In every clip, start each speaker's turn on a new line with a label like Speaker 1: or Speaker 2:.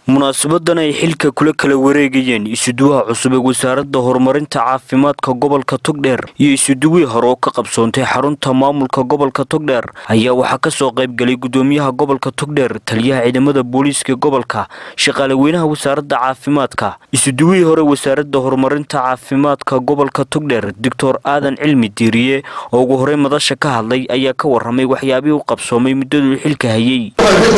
Speaker 1: munaasabadan ay xilka kula kala wareegayeen isuduwaha cusub ee wasaaradda horumarinta caafimaadka gobolka togdheer iyo isuduwii hore oo ka qabsoontay xarunta maamulka gobolka togdheer ayaa waxaa kasoo qaybgalay gudoomiyaha gobolka togdheer taliyaha ciidamada booliiska gobolka shaqaale weynaha wasaaradda caafimaadka isuduwihii hore wasaaradda horumarinta caafimaadka gobolka togdheer doctor aadan cilmi diiriye oo ugu horey madasha ka hadlay ayaa ka waramay waxyaabihii u qabsoomay muddaduu xilka hayay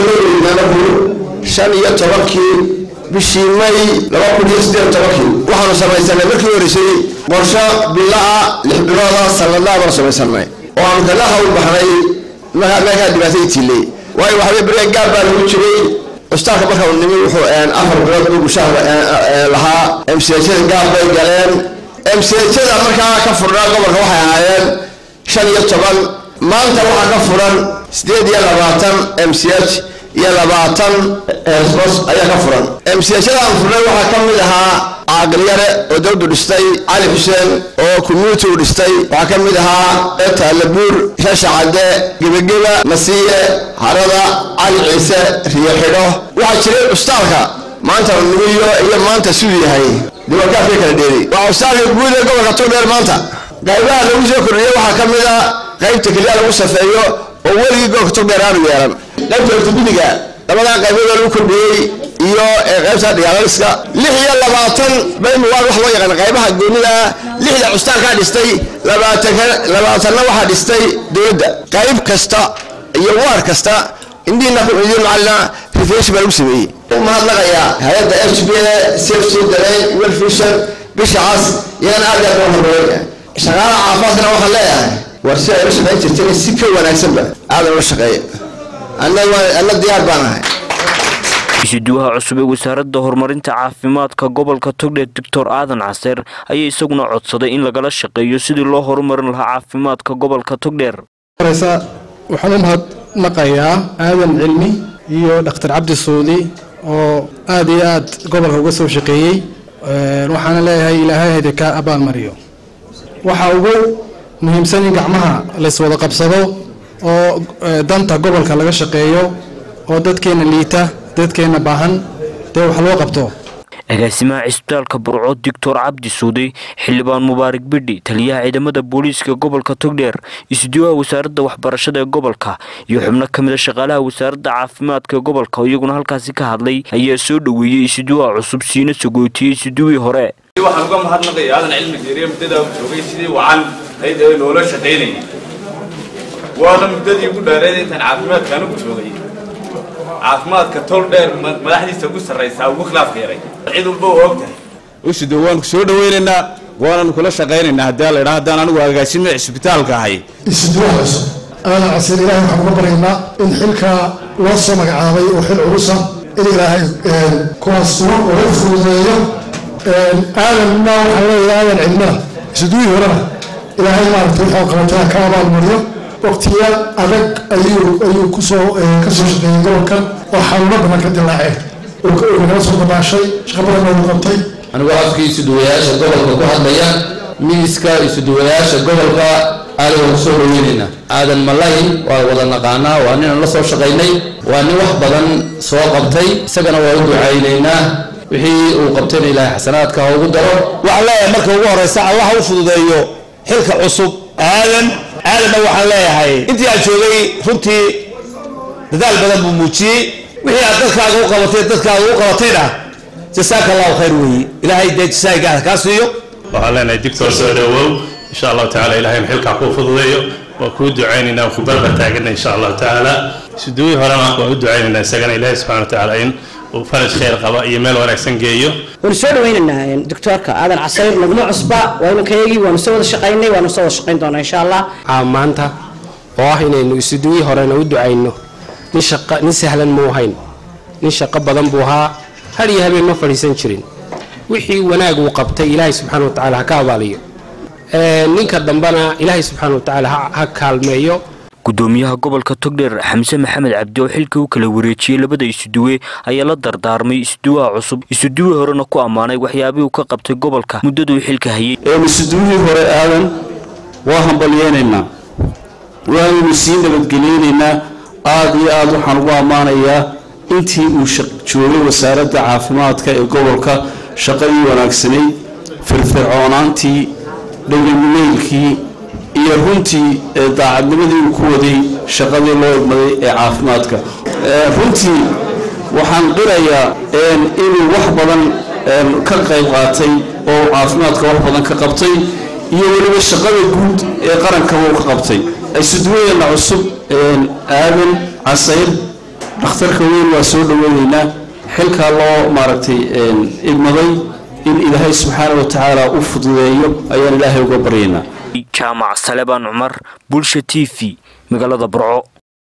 Speaker 2: shan iyo tobankii bishii may laba kun iyo siddeed tobankii waxaanu samaysanay markii horeysay qorsho bila-a lix bilooda sanadlaha baanu samaysanay oo aanu kaga hawl baxnay meekaa dhibaatay tiiley waayo waxawey beriga gaar baa lagu jiray custaalka marka uu nimi wuxuu afar bilood buu gushaha lahaa mchada gaar bay galeen mchada markaa ka furnaa gobolka waxay ahaayeen shan iyo toban maanta waxaa ka furan siddeed iyo labaatan mch iyo labaatan bos ayaa ka furan mchada aan furnay waxaa ka mid ahaa caaqiliyare oo dawladu dhistay cali xuseen oo community u dhistay waxaa ka mid ahaa taalabuur shasha cadde gebageba nasiye harada cali ciise riyo xidho waxaa jiray custaalka maanta nugiyo iyo maanta siduu yahay diiwaankaafka kala dheeri waa custaalka guud ee gobolka togdheer maanta qaybaha lagu soo kordhiyey waxaa ka mid a qaybta keliya lagu safeeyo oo weligii gobolka togdheer aanu yeelan qaybta ortobediga labadaa qayboodoo lagu kordhiyey iyo qaybta diyaaliska lix iyo labaatan baymu waa wax loo yaqaan qaybaha goonida lixda custaankaa dhistay labaatanna waxaa dhistay dowladda qayb kasta iyo waar kasta indiina ku ciidiyo macalina refresh baa lagu sameeyey mahadnaqayaa hay-adda h b a safety dareen welfishan bishacaas iyana aad aad loo horeeya shaqaalaha caafimaadkana waxaan leeyahay war si ay la shaqayn jirteen si ka wanaagsanba aadan ula shaqeeya anna diyaar baan ahay
Speaker 1: isuduwaha cusub ee wasaaradda horumarinta caafimaadka gobolka togdheer doctor aadan caseer ayaa isaguna codsaday in lagala shaqeeyo sidii loo horumarin lahaa caafimaadka gobolka togdheer
Speaker 3: waxaan u mahadnaqayaa aadan cilmi iyo dhakhtar cabdi suudi oo aada iyo aad gobolka uga soo shaqeeyey waxaana leeyahay ilaahay hayde ka abaalmariyo waxaa ugu muhiimsan in gacmaha layswada qabsado oo danta gobolka laga shaqeeyo oo dadkeena liita dadkeena baahan dee wax loo qabto
Speaker 1: agaasimaha cisbitaalka burco doctor cabdi suuday xildhibaan mubaarak bidhi taliyaha ciidamada booliiska gobolka togdheer isuduwaha wasaaradda waxbarashada ee gobolka iyo xubno ka mid a shaqaalaha wasaaradda caafimaadka ee gobolka oo iyaguna halkaasi ka hadlay ayaa soo dhoweeyey isuduwaha cusub siina sagootiyey isuduwii hore
Speaker 4: waxaan uga mahadnaqaya aadan cilmi geeriye muddadaa u joogay sidii wacan hayd ee loola shaqaynayay waana muddadii ugu dheereed intaan caafimaadka anigu joogay caafimaadka tol dheer madaxdiisa ugu sarraysaa ugu khilaafka yaray cid walba waa og tahay
Speaker 5: usido waanu soo dhawaynaynaa waananu kula shaqaynaynaa haddii la idhaa haddaan anigu agaasime cisbitaalka ahay
Speaker 6: isuduwaha cusub aadan casiir ilaahay waxaan uga baryaynaa in xilka loo soo magacaabay oo xil culusa in ilaahay kuwaas sugo oo u fududeeyo aadanna waxaan leeyahay aadan cilmina isuduwihii horena ilaahay maaragtay wuxuu qabataa ka abaalmariyo waqtiya adag ayuu ayuu kusoo kasoo shaqeeyey gobolkan oo xanuuno badan ka dilaaceen oo nagala soo dabaashay shaqa badan noogu qabtay
Speaker 7: anigoo afkii isuduwayaasha gobolka ku hadlaya miiska isuduwayaasha gobolka aada waan kusoo dhaweynaynaa aadan malay waa wada naqaanaa waa ninaan la soo shaqaynay waa nin wax badan soo qabtay isagana waa u ducaynaynaa wixii uu qabtayna ilaahay xasanaadka ha ugu daro
Speaker 5: waxaan leeyahay marka ugu horeysa allah u fududeeyo xilka cusub aadan aadanna waxaan leeyahay intii aad joogay runtii dadaal badan buu muujiyey wixii aad dadkaaga u qabatay dadkaaga u qabatayna jasaaka allahu khayr weeye ilaahay dee jasaaga kaa siiyo
Speaker 8: waxaan leenahay digtor soo dhawow insha allahu tacaala ilahayna xilkaa kuu fududeeyo waa kuu ducaynaynaa ku barba taagana insha allahu tacaala suduwii horena waan u ducaynaynaa isagana ilaahay subxana wa tacaala in uu faraj khayr qaba iyo meel wanaagsan geeyo
Speaker 9: waanu soo dhawaynaynaa doctoorka aadan casayr naguma cusba waanu kayagii waanu soo wada shaqaynay waanu soo wada shaqayn doonaa insha allah
Speaker 10: maanta oo ah inaynu isuduwii horena u ducayno nin shaqa nin sahlan muu ahayn nin shaqo badan buu ahaa har iyo habeen ma fadhiisan jirin wixii wanaag uu qabtay ilaahay subxaana wa tacaala ha ka abaaliyo ninka dambena ilaahay subxaana wa tacaala ha kaalmeeyo
Speaker 1: gudoomiyaha gobolka togdheer xamse maxamed cabdi oo xilka u kala wareejiyey labada isuduwe ayaa la dardaarmay isuduwaha cusub isuduwii horena ku ammaanay waxyaabihii uu ka qabtay gobolka muddaduu xilka hayay
Speaker 11: isuduwihii hore aadan waa hambalyeynaynaa waanaynu sii nabadgeliyeynaynaa aada iyo aada waxaan ugu ammaanayaa intii uu joogay wasaaradda caafimaadka ee gobolka shaqadii wanaagsanayd firfircoonaantii dhowlamineylkii iyo runtii daacadnimadii uu ku waday shaqadii loo idmaday ee caafimaadka runtii waxaan qirayaa inuu wax badan ka qayb qaatay oo caafimaadka wax badan ka qabtay iyo weliba shaqada guud ee qarankaba uu ka qabtay isuduwadeena cusub aadan casayr dhakhtarka weyn waa soo dhaweyneynaa xilkaa loo maaragtay igmaday in ilaahay subxaana wa tacaala u fududeeyo ayaan ilaahay uga baryaynaa
Speaker 1: jaamac salebaan cumar bulsha t v magaalada burco